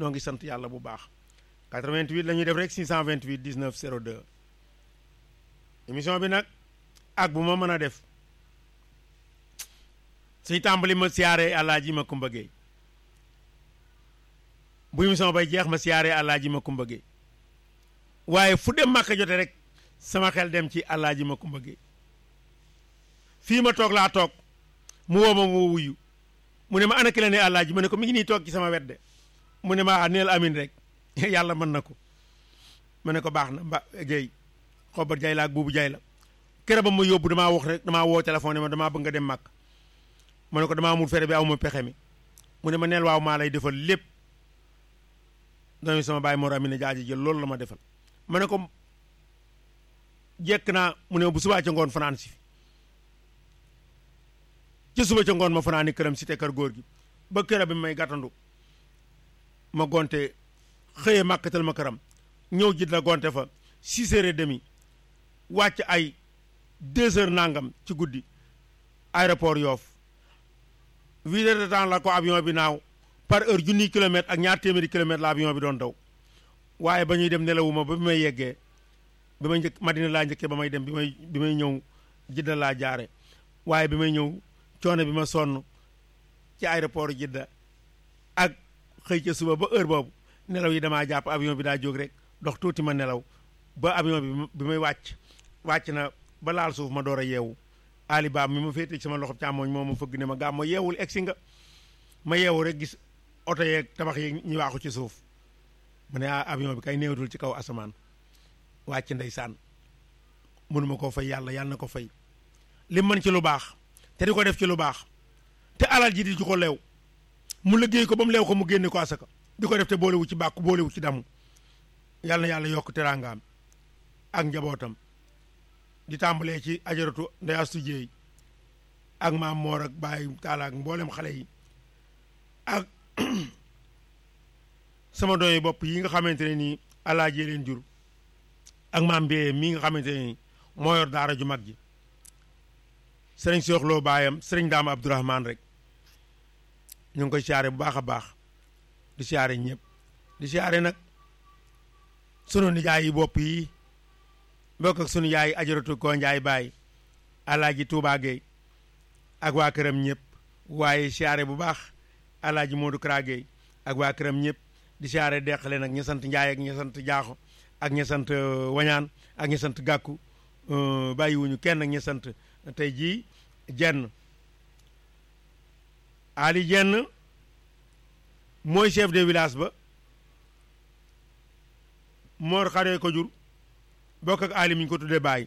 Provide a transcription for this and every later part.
noo ngi sant yàlla bu baax 88 la ñuy def rek 628 19 02 émission bi nag ak bu ma mën a def suy tàmbali ma siyaare Alaaji ma Kumba Géey bu émission bay jeex ma siyaare Alaaji ma Kumba Géey waaye fu dem màkka jote rek sama xel dem ci Alaaji ma Kumba Géey fii ma toog laa toog mu woo ma mu wuyu mu ne ma ana ki la ne Alaaji ma ne ko mi ngi nii toog ci sama wet de mu ne ma neel amin rek yàlla mën na ko ma ne ko baax na mba Géey xobar jay la ak buubu jay la kere ba ma yóbbu damaa wax rek damaa woo téléphone ma damaa bëgg nga dem màkk ma ne ko damaa amul fere bi aw ma pexe mi mu ne ma neel waaw maa lay defal lépp doomi sama baay Mor Amina jaaji jël loolu la ma defal ma ne ko jekk naa mu ne bu subaa ca ngoon fanaan si ci suba ca ngoon ma fanaani këram si te kër góor gi ba këra bi may gàttandu ma gonte xëye màkkatal ma këram ñëw jit la gonte fa six heures et demi wàcc ay deux heures nangam ci guddi aéroport Yoff huit heures de temps la ko avion bi naaw par heure junniy kilomètre ak ñaar téeméeri kilomètre la avion bi doon daw waaye ba ñuy dem nelawuma ba bi may yeggee bi may njëkk Madina laa njëkkee ba may dem bi may bi may ñëw Jidda laa jaare waaye bi may ñëw coono bi ma sonn ci aéroport Jidda ak xëy ca suba ba heure boobu nelaw yi damaa jàpp avion bi daa jóg rek dox tuuti ma nelaw ba avion bi bi may wàcc wàcc na ba laal suuf ma door a yeewu Ali Ba mi ma féete ci sama loxo càmmooñ moo ma fëgg ne ma gàmm ma yeewul egsi nga ma yeewu rek gis oto yeeg tabax yeeg ñu waaxu ci suuf mu ne ah avion bi kay néewatul ci kaw asamaan wàcc ndeysaan mënuma koo fay yàlla yàlla na ko fay li mën ci lu baax te di ko def ci lu baax te alal ji di ci ko leew mu liggéey ko ba mu leew ko mu génne ko asaka di ko def te boolewu ci bàkku boolewu ci damu yàlla na yàlla yokk teraangaam ak njabootam di tàmbalee ci ajaratu ndey astu jéey ak maam moor ak bàyyi taala ak mboolem xale yi ak sama doy bopp yi nga xamante ne nii alaaji leen jur ak maam mbéyee mii nga xamante ne nii moo yor daara ju mag ji sëriñ sooxloo baayam sëriñ daam abdourahman rek ñu ngi koy siyaare bu baax a baax di siyaare ñëpp di siyaare nag sunu nijaay yi bopp yi bokk ak sunu yaay ajaratu koo njaay baay alaaji Touba Gueye ak waa këram ñëpp waaye siyaare bu baax alaaji Modou Kara Gueye ak waa këram ñëpp di siyaare deqale nag ña sant njaay ak ña sant jaaxo ak ña sant wañaan ak ña sant gàkku bàyyiwuñu kenn ak ña sant tey jii jenn ali jenn mooy chef de village ba moor xaree ko jur bokk ak ali mi ñu ko tuddee bàyyi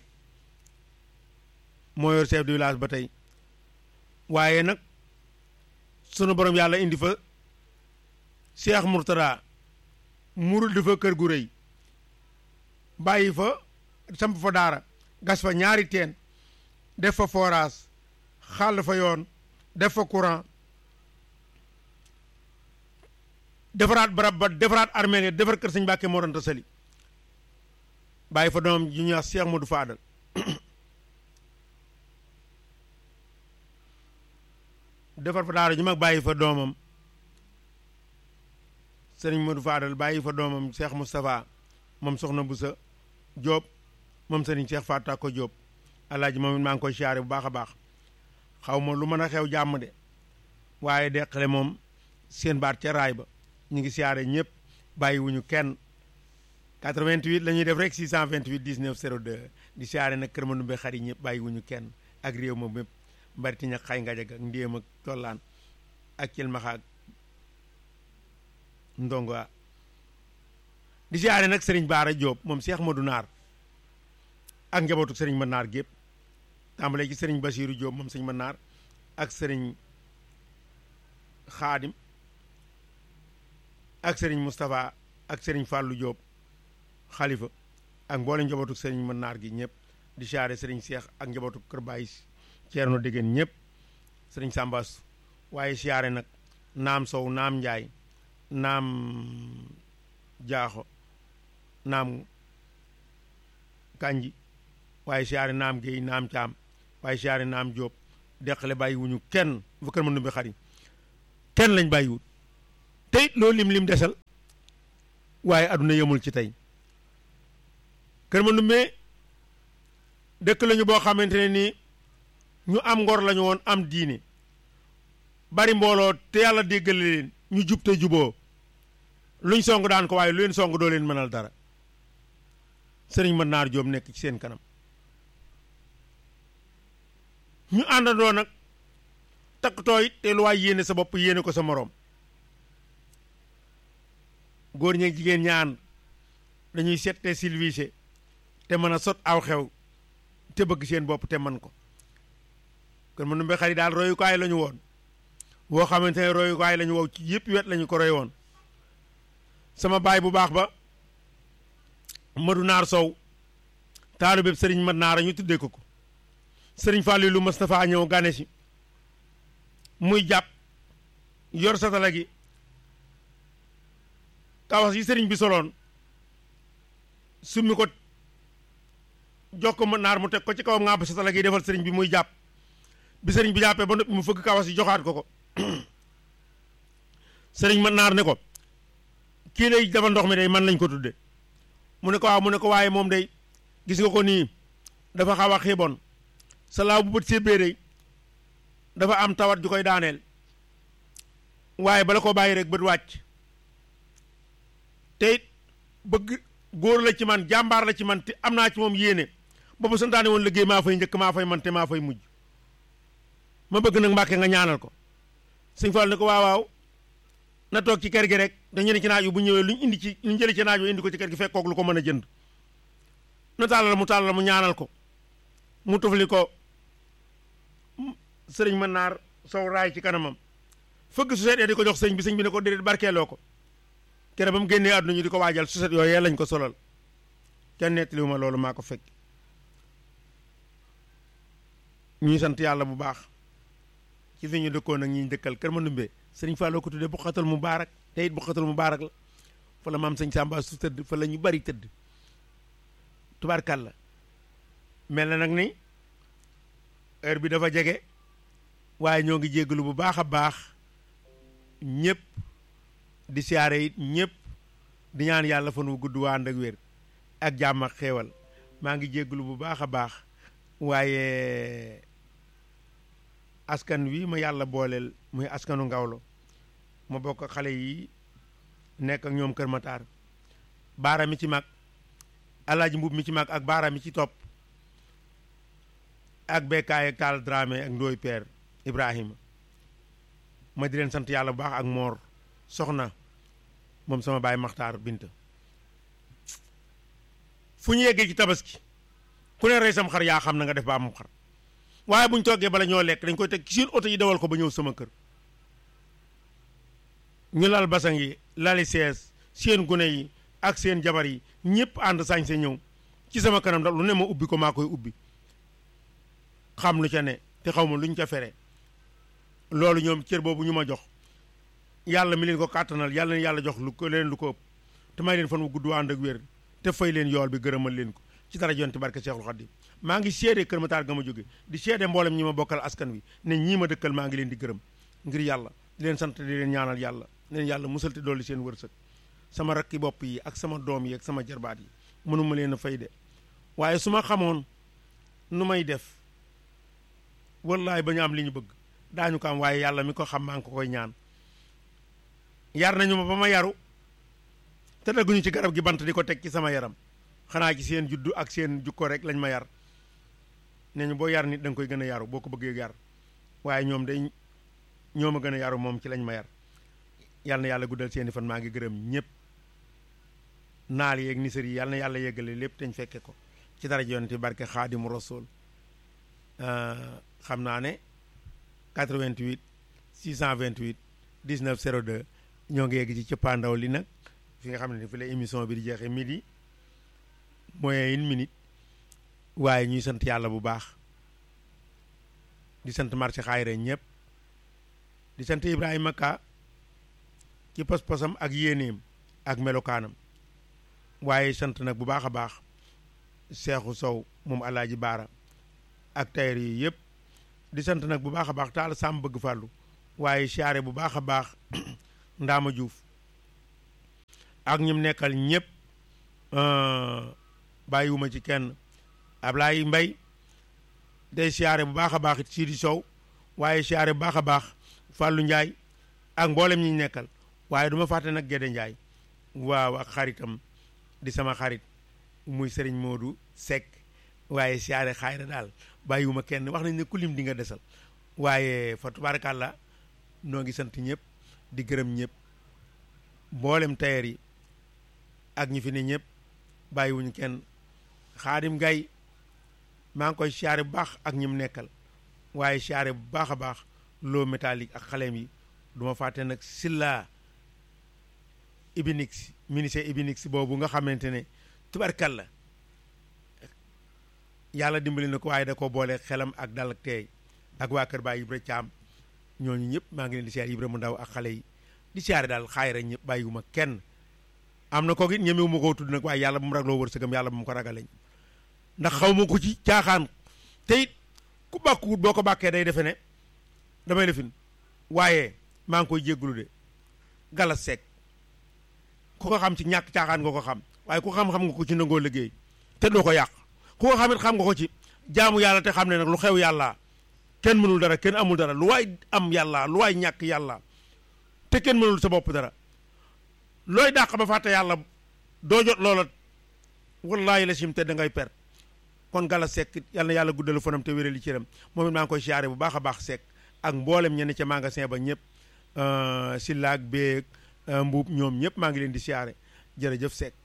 moo yor chef de village ba tey waaye nag sunu borom yàlla indi fa Cheikh Mourtada murul di fa kër gu rëy bàyyi fa samp fa daara gas fa ñaari teen def fa forage xàll fa yoon def fa courant defaraat barab ba defaraat armée defar kër sëñ Mbàkke Mor Anta Sali bàyyi fa doomam ju ñuy wax Cheikh Modou Fadal defar fa daara ju mag bàyyi fa doomam sëriñ Modou Fadal bàyyi fa doomam Cheikh Moustapha moom soxna Boussa Diop moom sëriñ Cheikh Fatou ko Diop alaaji moom it maa ngi koy siyaare bu baax a baax xaw ma lu mën a xew jàmm de waaye deqale moom seen baat ca raay ba ñu ngi siyaare ñëpp bàyyiwuñu kenn 88 la ñuy def rek 628 19 02 di siyaare nag kër Mandoumbe xar yi ñëpp bàyyiwuñu kenn ak réew ma mépp mbariti ña xay ngajag ak ndéem ak tollaan ak cilmaxa ak ndongo di siyaare nag sëriñ Baara Diop moom Cheikh Modou Naar ak njabootu sëriñ ma naar gépp tàmbalee ci sëriñ Basiiru Diop moom sëriñ ma naar ak sëriñ Xaadim ak sëriñ Moustapha ak sëriñ Fallou Diop xalifa ak mboolem njabootu sëriñ ma naar gi ñëpp di siyaare sëriñ Cheikh ak njabootu kër Baye Ceerno Dégéen ñëpp sëriñ Sambas waaye siyaare nag naam Sow naam Njaay naam Jaaxo naam Kanji waaye siyaare naam Géey naam Caam waaye siyaare naam Jóob deqale bàyyiwuñu kenn bu kër ma numbi xari kenn lañ bàyyiwut te it loolu lim lim desal waaye aduna yemul ci tey Kër Mandoumbe dëkk lañu boo xamante ne nii ñu am ngor lañu woon am diine bari mbooloo te yàlla déggale leen ñu jub te juboo luñ song daan ko waaye lu leen song doo leen mënal dara sëriñ mën naar joom nekk ci seen kanam ñu àndandoo nag takkatoo it te lu waay yéene sa bopp yéene ko sa moroom góor ñeeg jigéen ñaan dañuy seet te silvise te mën a sot aw xew te bëgg seen bopp te man ko Kër Mandoumbe xarit daal royukaay la ñu woon woo xamante ne royukaay la ñu wow ci yëpp wet la ñu ko roy woon sama baay bu baax ba Madu Naar Sow taalu bépp sëriñ Mad Naar ñu tuddee ko ko sëriñ Fàllilu Mustapha ñëw gane si muy jàpp yor satala gi kawas yi sëriñ bi soloon summi ko jox ko Mad Naar mu teg ko ci kawam ŋàbb satala gi defal sëriñ bi muy jàpp bi sëriñ bi jàppee ba noppi mu fëgg kawas yi joxaat ko ko sëriñ Mad Naar ne ko kii lay defal ndox mi day man lañ ko tudde mu ne ko waaw mu ne ko waaye moom day gis nga ko nii dafa xaw a xiiboon sa laaw bu bët sébbee day dafa am tawat ju koy daaneel waaye bala ko bàyyi rek bët wàcc te it bëgg góor la ci man jàmbaar la ci man te am naa ci moom yéene boobu santaane woon liggéey maa fay njëkk maa fay man te maa fay mujj ma bëgg nag mbàkke nga ñaanal ko sëñ Fall ne ko waaw waaw na toog ci kër gi rek dañu ne ci naaj bu ñëwee luñ indi ci luñ jëlee ci naaj indi ko ci kër gi fekkoog lu ko mën a jënd na tàllal mu tàllal mu ñaanal ko mu tufli ko sëriñ mën naar sow raay ci kanamam fëgg su seet di ko jox sëñ bi sëñ bi ne ko déedéet barkeeloo ko kere ba mu génnee àdduna ñu di ko waajal su set yooyu lañ ko solal kenn nettaliwu ma loolu maa ko fekk ñuy sant yàlla bu baax ci fi ñu dëkkoon ak ñi dëkkal Kër Mandoumbe sëriñ Fallou ko tuddee bu xatal mu baarak te it bu xatal mu baarak la fa la maam sëñ Samba su tëdd fa la ñu bari tëdd tubaarkàlla mel na nag ni heure bi dafa jege waaye ñoo ngi jéggalu bu baax a baax ñëpp di siyaare it ñëpp di ñaan yàlla fan wu gudd waa ànd ak wér ak jàmm ak xéewal maa ngi jéggalu bu baax a baax waaye askan wi ma yàlla booleel muy askanu ngawlo ma bokk ak xale yi nekk ak ñoom Kër Matar baara mi ci mag alaaji mbub mi ci mag ak baara mi ci topp ak bekkaay ak taal Dramé ak ndooy Père Ibrahima ma di leen sant yàlla bu baax ak moor soxna moom sama baay maxtaar binta fu ñu yeggee ci tabaski ku ne rey sam xar yaa xam na nga def ba am xar waaye bu ñu toggee bala ñoo lekk dañ koy teg ci seen oto yi dawal ko ba ñëw sama kër ñu lal basang yi lali sees seen gune yi ak seen jabar yi ñëpp ànd sañ se ñëw ci sama kanam ndax lu ne ma ubbi ko maa koy ubbi xam lu ca ne te xaw ma luñ ca fere loolu ñoom cër boobu ñu ma jox yàlla mi leen ko kàttanal yàlla leen yàlla jox lu ko leen lu ko ëpp te may leen fan wu gudd ànd ak wér te fay leen yool bi gërëmal leen ko ci dara jonte barke Seexul Xaddim maa ngi seede Kër Matar ga ma jóge di seede mboolem ñi ma bokkal askan wi ne ñii ma dëkkal maa ngi leen di gërëm ngir yàlla di leen sant di leen ñaanal yàlla leen yàlla musal te dolli seen wërsëg sama rakki bopp yi ak sama doom yi ak sama jarbaat yi mënuma leen a fay de waaye su ma xamoon nu may def wallaay ba ñu am li ñu bëgg daañu ko am waaye yàlla mi ko xam maa ngi ko koy ñaan yar nañu ma ba ma yaru te dagguñu ci garab gi bant di ko teg ci sama yaram xanaa ci seen juddu ak seen jukko rek lañ ma yar nee ñu boo yar nit da nga koy gën a yaru boo ko bëggee yar waaye ñoom day ñoo ma gën a yaru moom ci lañ ma yar yal na yàlla guddal seeni fan maa ngi gërëm ñëpp naal yeeg nisër yi yal na yàlla yeggale lépp te ñu fekke ko ci dara yonent barke xaadimu rasul xam naa ne 88 628 19 02 ñoo ngi yegg ci cëppaandaw li nag fi nga xam ne fi la émission bi di jeexee midi mooy une minute waaye ñuy sant yàlla bu baax di sant marché xaayira ñëpp di sant Ibrahima Ka ci pas-pasam ak yéeneem ak melokaanam waaye sant nag bu baax a baax Seexu Sow moom Alaaji Baara ak tayar yi yëpp di sant nag bu baax a baax taal sàmm bëgg fàllu waaye siyaare bu baax a baax Ndaama Juuf ak ñim nekkal ñëpp bàyyiwuma ci kenn Ablaye Mbay day siyaare bu baax a baax it Sidi Sow waaye siyaare bu baax a baax Fallou Ndiaye ak mboolem ñi ñu nekkal waaye du ma fàtte nag Gédé Ndiaye waaw ak xaritam di sama xarit muy Serigne Modou Seck waaye siyaare xaayra daal bàyyiwuma kenn wax nañ ne ku lim di nga desal waaye fa tubaarkàlla noo ngi sant ñëpp di gërëm ñëpp mboolem tailleur yi ak ñi fi ne ñëpp bàyyiwuñu kenn xaadim gay maa ngi koy siyaare bu baax ak ñi mu nekkal waaye siyaare bu baax a baax loo métallique ak xaleem yi du ma fàtte nag silla ibinix ministère ibinix boobu nga xamante ne tubarkalla yàlla dimbali na ko waaye da ko boole xelam ak dal ak teey ak waa kër Baay Ibra Caam ñooñu ñëpp maa ngi leen di siyaare Ibra mu ndaw ak xale yi di siyaare daal xaayira ñëpp bàyyiwuma kenn am na ko it ñemewu ma koo tudd nag waaye yàlla bu mu ragloo wërsëgam yàlla bu mu ko ragaleñ ndax xaw ma ko ci caaxaan te it ku bàkkuwut boo ko bàkkee day defe ne damay lefin waaye maa ngi koy jéggulu de galas seek ku ko xam ci ñàkk caaxaan nga ko xam waaye ku xam-xam nga ko ci nangoo liggéey te doo ko yàq ku ko xamit xam nga ko ci jaamu yàlla te xam ne nag lu xew yàlla kenn mënul dara kenn amul dara lu waay am yàlla lu waay ñàkk yàlla te kenn mënul sa bopp dara looy dàq ba fàtte yàlla doo jot loola wallaahi la sim te da ngay per kon gala sekk yal na yàlla guddalu fanam te wérali cëram moom it maa ngi koy siyaare bu baax a baax sekk ak mboolem ñenn ca magasin ba ñëpp sillaak beeg mbuub ñoom ñëpp maa ngi leen di siyaare jërëjëf sekk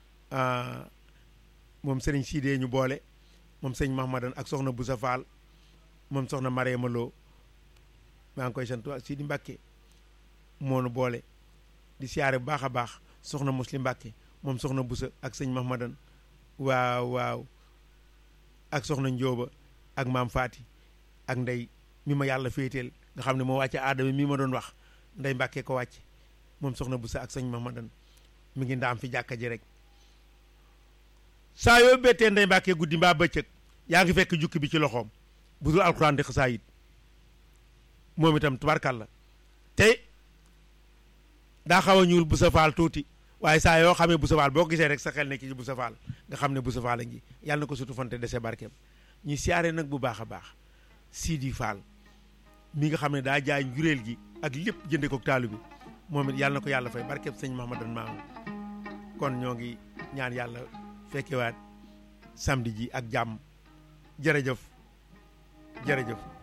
moom sëriñ Sidee ñu boole moom sëñ Mahmadan ak soxna Boussa Fall moom soxna Mariama Lo maa ngi koy sant ak Sidi Mbàkke moonu boole di siyaare bu baax a baax soxna Muslim Mbàkke moom soxna Boussa ak sëñ Mahmadan waaw waaw ak soxna Njóoba ak maam Faati ak ndey mi ma yàlla féeteel nga xam ne moo wàcce aadama mi ma doon wax ndey Mbàkke ko wàcc moom soxna Boussa ak sëñ Mahmadan mi ngi ndaam fi jàkka ji rek saa yoo bettee ndey Mbàkke guddi mbaa bëccëg yaa ngi fekk jukki bi ci loxoom bu dul alxuraan di xasaayit moom itam tubarkàlla te daa xaw a ñuul bu sa faal tuuti waaye saa yoo xamee bu sa faal boo ko gisee rek sa xel nekk ci bu sa faal nga xam ne bu sa faal a ngi yàlla na ko sutu fante dese barkeem ñu siyaare nag bu baax a baax Sidi Fall mi nga xam ne daa jaay njuréel gi ak lépp jënde ko taalu bi moom it yàlla na ko yàlla fay barkeem sëñ Mahamadan maamu kon ñoo ngi ñaan yàlla fekkewaat samedi ji ak jàmm jërëjëf jërëjëf